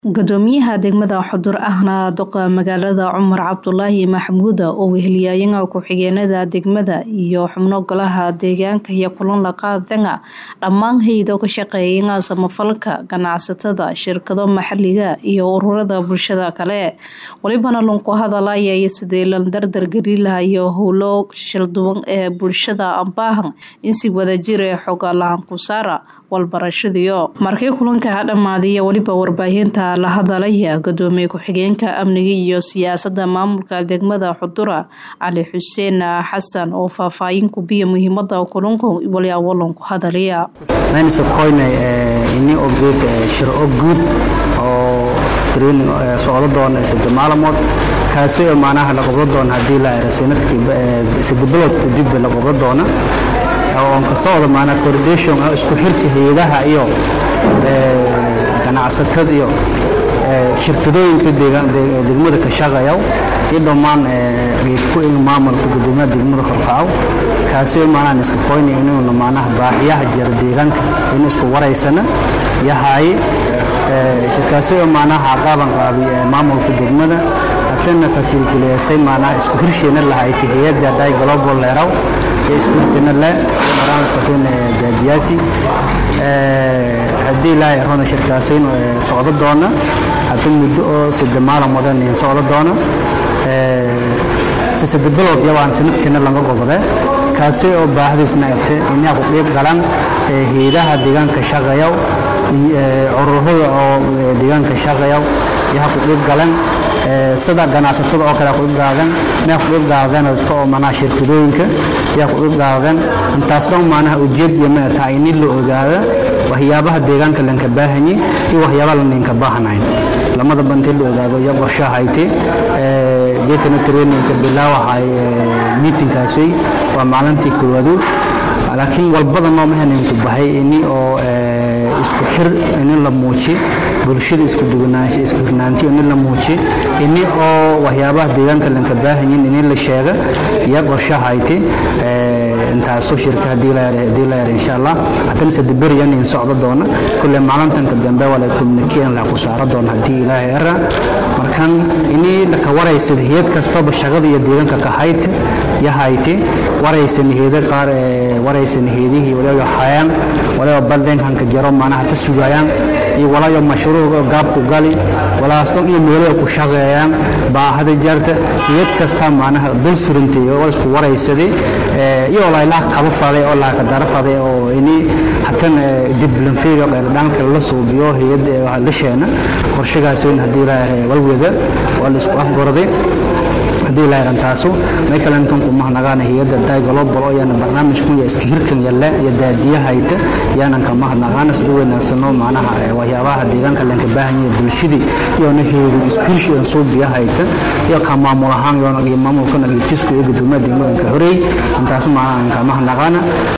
gudoomiyaha degmada xudur ahna doqa magaalada cumar cabdulaahi maxamuuda oo weheliyaayaha ku-xigeenada degmada iyo xubno golaha deegaanka iyo kulan laqaadanga dhammaan hay-do ka shaqeeya samafalka ganacsatada shirkado maxaliga iyo ururada bulshada kale walibana lunku hadalaya sidii la dardargeli lahayo howlo shilduwan ee bulshada ambaahan in si wadajire xoga lahan ku saara walbarashadiyo markii kulanka dhammaadiya weliba warbaahinta la hadalaya gudoomiye ku-xigeenka amniga iyo siyaasada maamulka degmada xudura cali xuseen xasan oo faahfaahin kubiya muhiimada kulanka walyawalanku hadalaya ini ogeed shir o guud oo training socdo doona sadde maalmood kaasi oo macnaha la qabdo doona haddii la era sanadkii sadde biloodka dib la qabdo doona oon ka socdo maanaa coordination isku xirka hay-adaha iyo ganacsatada iyo shirkadooyinka degmada ka shaqeeya iyo dhammaan ku maamulka gudoomiyaha degmada korkacow kaasi oo maanaa iska qoynay inuuna maanaha baahiyaha jira deegaanka in isku waraysana yahay shirkaasi oo maanaha qaaban qaabi maamulka degmada hatana fasilkuleysay maanaha isku hirsheena lahayti hay-adda dai global leeraw iskuulkana le barnaamijkatin daadiyaasi haddii ilaahay rona shirkaasayn socdo doona hadda muddo oo sida maalmodan socdo doona si sida bilood yabaan sanadkana laga gobode kaasi oo baahdiisna ate inaa ku dhiib galan hayadaha deegaanka shaqeeya ururada oo deegaanka shaqeeya yaha ku dhiib galan sida ganacsatada oo kale kudhib gaadeen mee kudhib gaadeen dadka oo manaha shirkadooyinka yaa kudhib gaadeen intaas dhan maanaha ujeed iyo mee tahay in la ogaada waxyaabaha deegaanka lanka baahanye iyo waxyaabaha laninka baahnayn lamada banti la ogaado iyo qorshahayte geekana traininka bilaawahay meetingkaasi waa maalintii koowaadu laakiin walbada noo mahaninku bahay ini oo isku xir ini la muuji bulshada isku duwanaansho isku hirnaanti ini la muuji ini oo waxyaabaha deegaanka lanka baahanyin ini la sheega iyo qorshahayte intaasoo shirka hadii la yara insha allah haddana sadiberiyan in socdo doona kulle maalintanka dambe wala communication la ku saaro doona haddii ilaahay era markan ini laka waraysa hayad kastaba shaqada iyo deegaanka ka hayte yahayte waraysan hayada qaar waraysan hayadihii waliba hayaan waliba baldenkanka jaro maanaha ta sugayaan iyo walayo mashruuc gaabku gali walaas dhan iyo meelaha ku shaqeeyaan baahada jarta hayad kasta maanaha dul surintay oo isku waraysaday iyo laylaa kaba faday oo laaka dara faday oo ini hatan diblanfeega dhanka la suubiyo hayad la sheena qorshigaas haddii walwada waa la isku afgorday haddii la yarantaasu may kale intan ku mahadnaqaana hay-adda dai global oo yaana barnaamijkun ya iska hirkan yalle iyo daadiyahayta yaanan ka mahadnaqaana sida wanaagsano macnaha waxyaabaha deegaanka lanka baahan yahay bulshadii iyona heedu isku hirshi aan soo biyahayta iyo ka maamul ahaan yoona iyo maamulkana iyo tisku iyo gudoomiyaha degmadanka horeey intaas macnaha ka mahadnaqaana